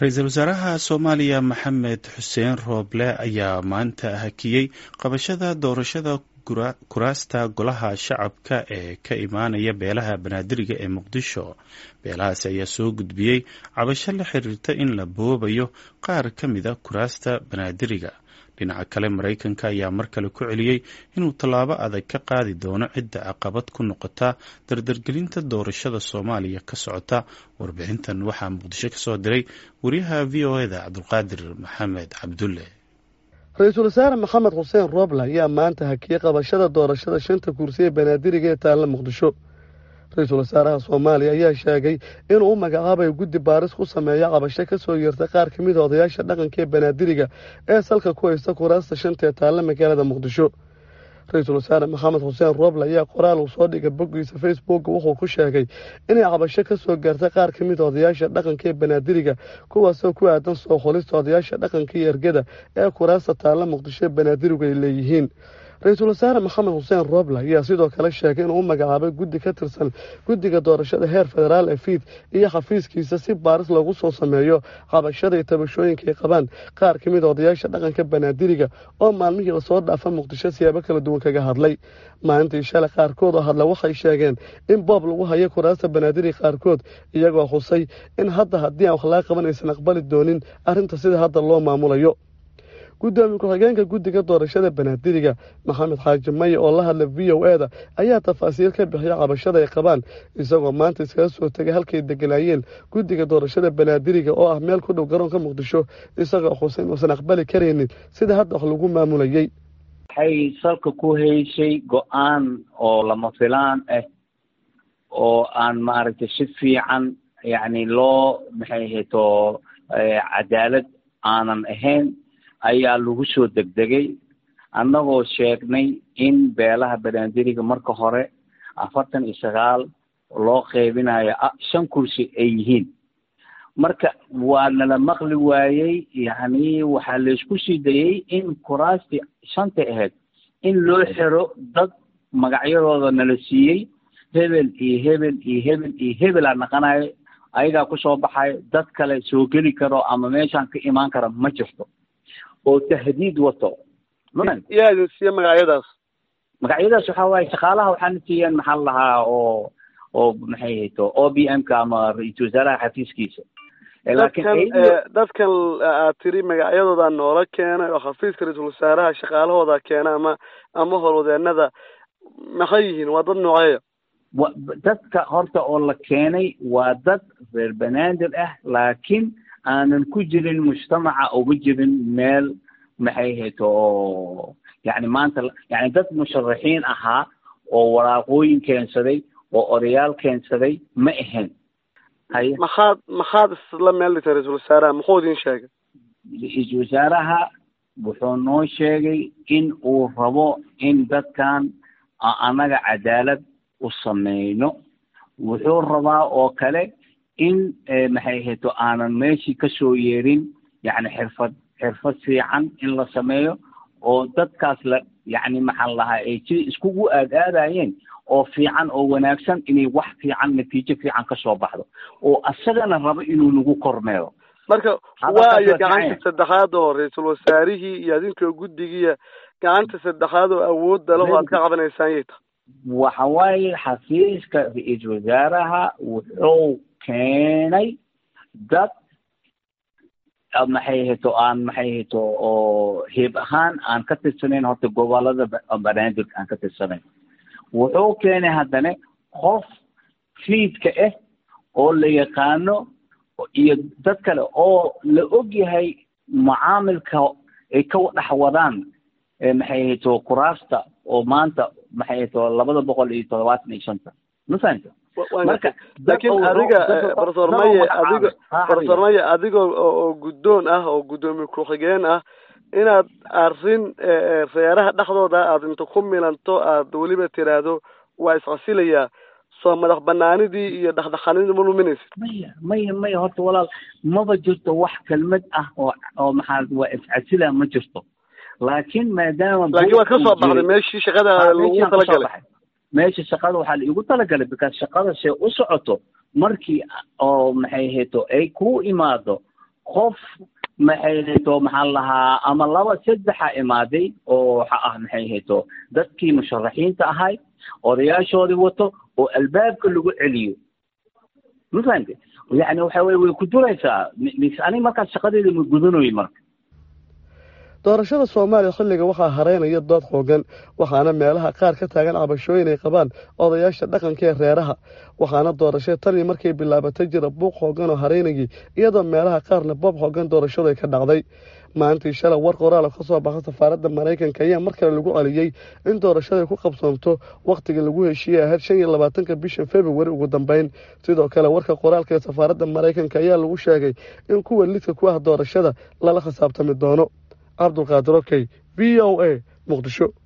ra-iisul wasaaraha soomaaliya maxamed xuseen rooble ayaa maanta hakiyey qabashada doorashada kuraasta golaha shacabka ee ka imaanaya beelaha banaadiriga ee muqdisho beelahaasi ayaa soo gudbiyey cabasho la xiriirta in la boobayo qaar ka mida kuraasta banaadiriga dhinaca kale maraykanka ayaa mar kale ku celiyey inuu tallaabo adag ka qaadi doono cidda caqabad ku noqota dardargelinta doorashada soomaaliya ka socota warbixintan waxaa muqdisho ka soo diray wariyaha v o eda cabdulqaadir maxamed cabdulle ra-iisul wasaare maxamed xuseen rooble ayaa maanta hakiyey qabashada doorashada shanta kursi ee banaadiriga ee taalla muqdisho ra-iisul wasaaraha soomaaliya ayaa sheegay inuu u magacaabayo guddi baaris ku sameeya cabasho ka soo yeertay qaar ka mid a odayaasha dhaqanka ee banaadiriga ee salka ku haysta kuraasta shanta ee taalla magaalada muqdisho ra-iisul wasaare maxamed xuseen rooble ayaa qoraal uu soo dhigay boggiisa facebook wuxuu ku sheegay inay cabasho ka soo gaartay qaar ka mid a odayaasha dhaqanka ee banaadiriga kuwaasoo ku aadan soo xolista odayaasha dhaqanka iyo ergada ee kuraasta taalla muqdisho ee banaadirigu ay leeyihiin ra-iisul wasaare maxamed xuseen rooble ayaa sidoo kale sheegay inuu u magacaabay guddi ka tirsan guddiga doorashada heer federaal ee fiid iyo xafiiskiisa si baaris loogu soo sameeyo cabashada iyo tabashooyinka ay qabaan qaar ka mid a odayaasha dhaqanka banaadiriga oo maalmihii lasoo dhaafa muqdisho siyaabo kala duwan kaga hadlay maalintii shalay qaarkood oo hadla waxay sheegeen in boob lagu hayo kuraasta banaadiriga qaarkood iyagoo xusay in hadda haddii aan wax laga qaban aysan aqbali doonin arrinta sida hadda loo maamulayo guddoomiye ku-xigeenka guddiga doorashada banaadiriga maxamed xaaji maye oo la hadla v o eda ayaa tafaasiil ka bixiya cabashada ay qabaan isagoo maanta iskaga soo tegay halkay deganaayeen guddiga doorashada banaadiriga oo ah meel ku dhow garoonka muqdisho isagoo xuseyn uusan aqbali karaynin sida hadda wax lagu maamulayey waxay salka ku hayshay go-aan oo lama filaan ah oo aan maaragtay si fiican yacni loo maxay ahayto cadaalad aanan ahayn ayaa lagu soo degdegay annagoo sheegnay in beelaha banaadiriga marka hore afartan iyo sagaal loo qeybinayo shan kursi ay yihiin marka waa nala maqli waayey yacni waxaa laysku sii dayey in kuraastii shanta ahayd in loo xiro dad magacyadooda nala siiyey hebel iyo hebel iyo hebel iyo hebelaa naqanayo ayagaa kusoo baxayo dad kale soo geli karo ama meeshaan ka imaan kara ma jirto oo tahdiid wato yaa idin siiye magacyadaas magacyadaas waxaa waaye shaqaalaha waxaana siiyeen maxaa la lahaa oo oo maxay hayto o b m ka ama ra-iisul wasaaraha xafiiskiisa dadkan dadkan aad tiri magacyadooda noola keenay oo xafiiska ra-iisul wasaaraha shaqaalahooda keena ama ama howlwadeenada maxay yihiin waa dad nooceeya wa dadka horta oo la keenay waa dad reer banaadir ah laakiin aanan ku jirin mujtamaca uga jirin meel maxay hayto oo yacni maanta yani dad musharaxiin ahaa oo waraaqooyin keensaday oo odayaal keensaday ma ahayn haye maxaad maxaad isla meel dhigtay ra-iisul wasaaraha muxuu idin sheegay ra-iisul wasaaraha wuxuu noo sheegay in uu rabo in dadkan annaga cadaalad u sameyno wuxuu rabaa oo kale in maxay hayto aanan meeshii kasoo yeerin yacni xirfad xirfad fiican in la sameeyo oo dadkaas la yacni maxaan lahaa ay si iskugu aad aadayeen oo fiican oo wanaagsan inay wax fiican natiijo fiican kasoo baxdo oo asagana rabo inuu nagu kormeero marka waayo gacanta saddexaad oo ra-iisul wasaarihii iyo adinkoo guddigiiya gacanta saddexaad oo awoodda leho aad ka cabanaysaan yay tahay waxa waaye xafiiska ra-iisul wasaaraha wuxuu keenay dad maxay hayto aan maxay hayto oo heeb ahaan aan ka tirsanayn horta gobolada banaadir aan ka tirsanayn wuxuu keenay haddana qof fiidka ah oo la yaqaano iyo dad kale oo la og yahay mucaamilka ay ka dhex wadaan maxay hayto kuraasta oo maanta maxay hayto labada boqol iyo toddobaatan iyo shanta ma fahamta marka laakiin adiga profesor maye adigo profesor maye adigoo oo guddoon ah oo guddoomiye ku-xigeen ah inaad arrin reeraha dhexdooda aad inta ku milanto aad weliba tiraahdo waa iscasilayaa soo madax banaanidii iyo dhexdhexaanidii ma luminaysid maya maya maya horta walaal maba jirto wax kelmad ah oo oo maxaa waa iscasila ma jirto laakiin maadaama laakiin waad ka soo baxday meeshii shaqada lagu talagalay meesha shaqada waxaa la igu talagalay because shaqada see u socoto markii oo maxay hayto ay ku imaado qof maxay hayto maxaa lahaa ama laba saddexa imaaday oo waxa ah maxay hayto dadkii musharaxiinta ahay odayaashoodii wato oo albaabka lagu celiyo ma fahamte yani waxa weye way ku duraysaa mis aniga markaas shaqadeeda ma gudanoy marka doorashada soomaaliya xilliga waxaa hareynaya dood xoogan waxaana meelaha qaar ka taagan cabashooyin ay qabaan odayaasha dhaqanka ee reeraha waxaana doorashada tanii markay bilaabatay jira buuq xoogan oo hareynayay iyadoo meelaha qaarna boob xoogan doorashadu ay ka dhacday maalintii shalay war qoraal ka soo baxa safaaradda maraykanka ayaa mar kale lagu celiyey in doorashada ku qabsoomto wakhtigii lagu heshiiyey ahayd shan iyo labaatanka bisha februari ugu dambeyn sidoo kale warka qoraalka ee safaaradda maraykanka ayaa lagu sheegay in kuwa lidka ku ah doorashada lala khisaabtami doono cabdulqaadir okey v o a muqdisho